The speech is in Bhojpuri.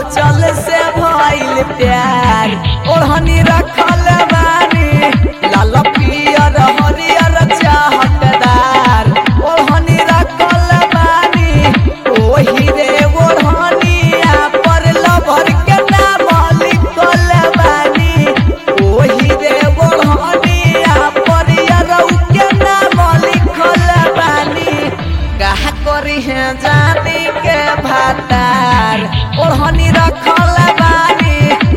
चल से भइल प्यार ओढ़नी रखल बानी लाल पियर हरियर चाहतदार ओढ़नी रखल बानी ओही रे ओढ़निया पर लभर के नाम लिखल बानी ओही रे ओढ़निया पर यरौ के नाम लिखल बानी कहा करी है जानी के भातार ओढ़नी रखल बानी